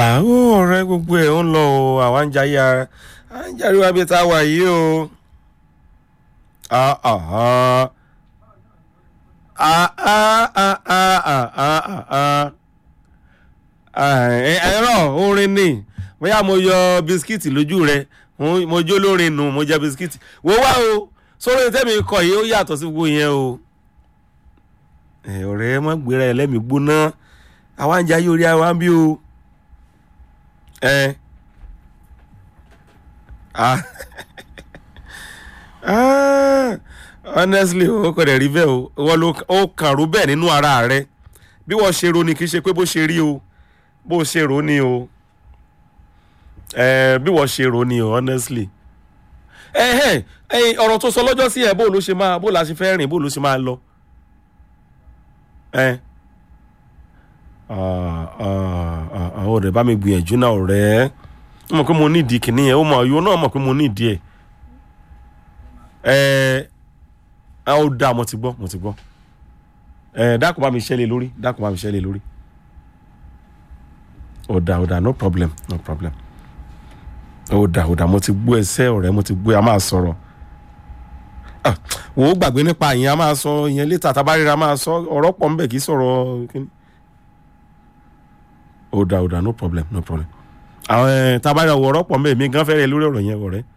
àwọn ọ̀rẹ́ gbogbo ẹ̀ ń lọ o àwa ń jayé ara à ń jáde wá bí tá a wà yìí o. Ah, ah, ah. Ah, ah, ah, ah, ah, ah, ah, ah. Ah, ẹ- ẹ̀rọ orin ni bóyá mo yọ bisikíìtì lójú rẹ mo- mo jó lórin nù mo jẹ bisikíìtì wo wá o sórí tẹ́mi kọ yìí ó yàtọ̀ sí gbogbo yẹn o ẹ, ọ̀rẹ́ mọ́ gbéra ẹ lẹ́mìí gbóná àwa ń jayé orí àwa ń bí o ẹ ah ah honestly o kò dẹ̀ rí bẹ́ẹ̀ o wọ́n ló ó kàn rú bẹ́ẹ̀ nínú ara rẹ bí wọ́n ṣe ro ni kì í ṣe pé bó ṣe rí o bó ṣe ro ni o ẹ bí wọ́n ṣe ro ni o honestly ẹ ẹ ọ̀rọ̀ tó sọ lọ́jọ́ sí ẹ bó ló ṣe máa bó la ṣe fẹ́ rìn bó ló ṣe máa lọ ẹ àwọn ọ̀rẹ́ bá mi gbìyànjú náà ọ̀rẹ́ ó mọ̀ pé mo nídìí kìíní yẹn ó mọ̀ ìwọ náà mọ̀ pé mo nídìí ẹ̀ ẹ ẹ ó dáa mo ti gbọ́ mo ti gbọ́ ẹ dákun bá mi ṣẹlẹ̀ lórí dákun bá mi ṣẹlẹ̀ lórí ó dáa ó dáa no problem no problem ó dáa ó dáa mo ti gbọ́ ẹsẹ̀ ọ̀rẹ́ mo ti gbọ́ ẹ a máa sọ̀rọ̀ Ah, wò ó gbàgbé nípa ìyẹn a máa sọ ìyẹn létà tabarira máa sọ ọ̀rọ̀ pọ̀ nbẹ̀ kì í sọ̀rọ̀ kíní ó dáa ó dáa no problem no problem àwọn ẹ tabarira wọ ọ̀rọ̀ pọ̀ nbẹ̀ mi gan fẹ́rẹ̀ lórí ọ̀rọ̀ yẹn ọ̀rẹ́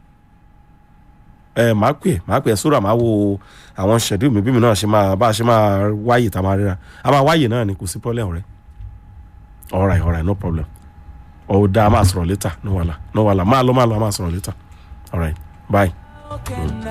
ẹ máa pè é máa pè é sóra máa wo àwọn schedule mi bí mi náà ṣe máa bá a ṣe máa wáyè tá a máa ríra a máa wáyè náà ni kò sí problem ọ̀rẹ́ alright alright no problem ó dáa a máa sọ̀rọ̀ later no wàhálà no wàhálà máa lọ máa lọ a máa sọ̀rọ̀ later alright bye.